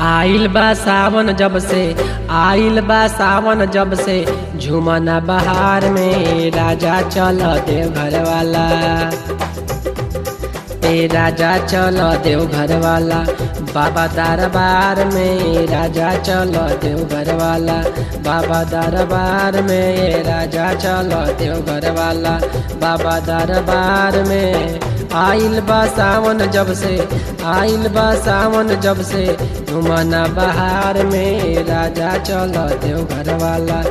आइल बा सावन जब से आइल बा सावन जब से झुमना बहार में राजा चल देव घर वाला ए राजा चल देव घर वाला बाबा दरबार में राजा चल देव घर वाला बाबा दरबार में ए राजा चल देव घर वाला बाबा दरबार में आइल बा सावन जब से आइल बा सावन जब से घुमाना बहार में राजा चल देव घर वाला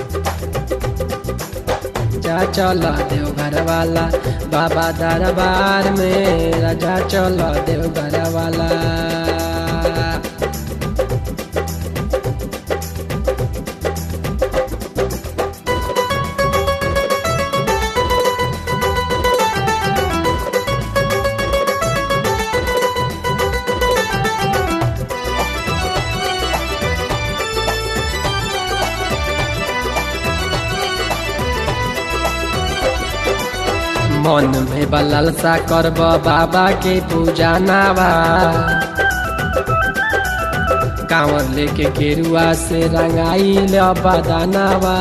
राजा चल देव घर वाला बाबा दरबार में राजा चल देव घर वाला मन में बललसा करब बाबा के पूजा नावा कांवर लेके केरुआ से रंगाई बदानावा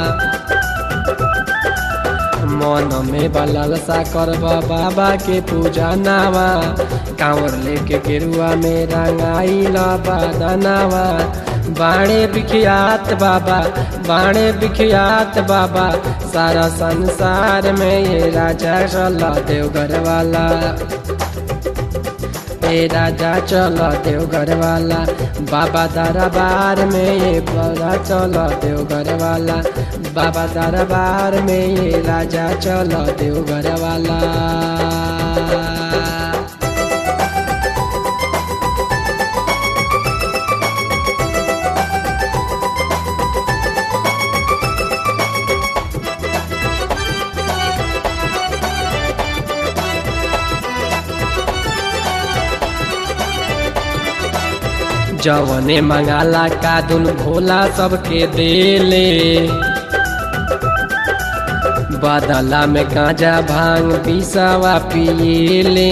मन में बललसा करब बाबा के पूजा नावा कांवर लेके केरुआ में रंगाई बदानावा बाणे बिखियात बाबा बाणे बिखियात बाबा सारा संसार में ये राजा चल देवघर वाला ए राजा चल देवघर वाला बाबा दरबार में ये बड़ा चल देवघर वाला बाबा दरबार में ये राजा चल देवघर वाला जवने मंगाला का दुन भोला सबके देले बदला में गांजा भांग पिसावा पिएले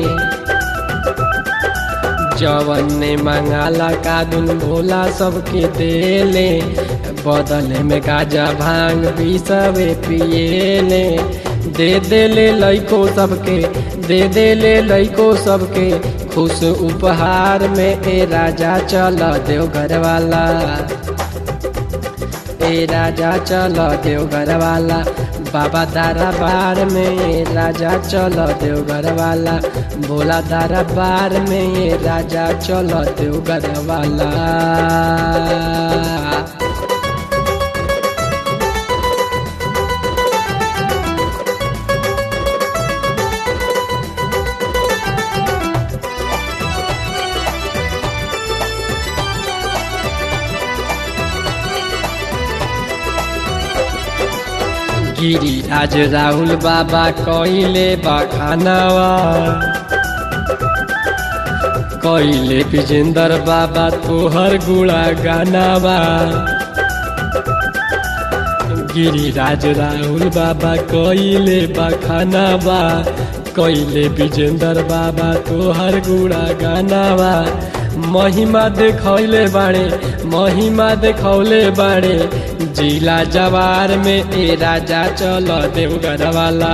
जवने मंगाला का दुन भोला सबके देले बदले में गांजा भांग पिसावे पिएले दे देले लइको सबके दे देले लइको सबके खुश उपहार में ए राजा चल देवघर वाला ए राजा चल देवघर वाला बाबा दरबार में ए राजा चल देवघर वाला भोला दरबार में ए राजा चल देवघर वाला गिरिराज राहुल बाबा कइले बखानावा कइले विजेंद्र बाबा तोहर गुड़ा गानावा गिरिराज राहुल बाबा कइले बखानावा कइले विजेंद्र बाबा तोहर गुड़ा गानावा महिमा देखौले बाड़े महिमा देखौले बाड़े जिला जवार में ए राजा चल देवघर वाला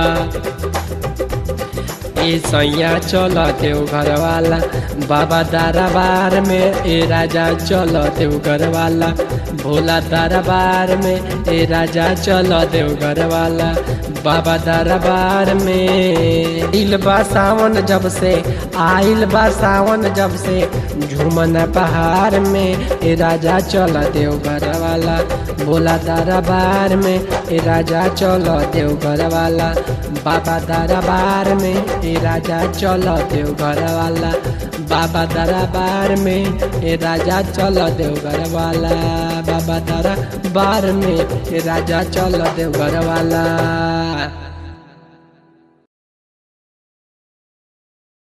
ए सैया चल देवघर वाला बाबा दरबार में ए राजा चल देवघर वाला भोला दरबार में ए राजा चल देवघर वाला बाबा दरबार में आइल बा सावन जब से आइल बा सावन जब से झूमन पहाड़ में ए राजा चल देवघर वाला भोला दरबार में ए राजा चल देवघर वाला बाबा दरबार में ए राजा चल देवघर वाला बाबा दरबार में ए राजा चल देवघर वाला बाबा दरबार में ए राजा चल देवघर वाला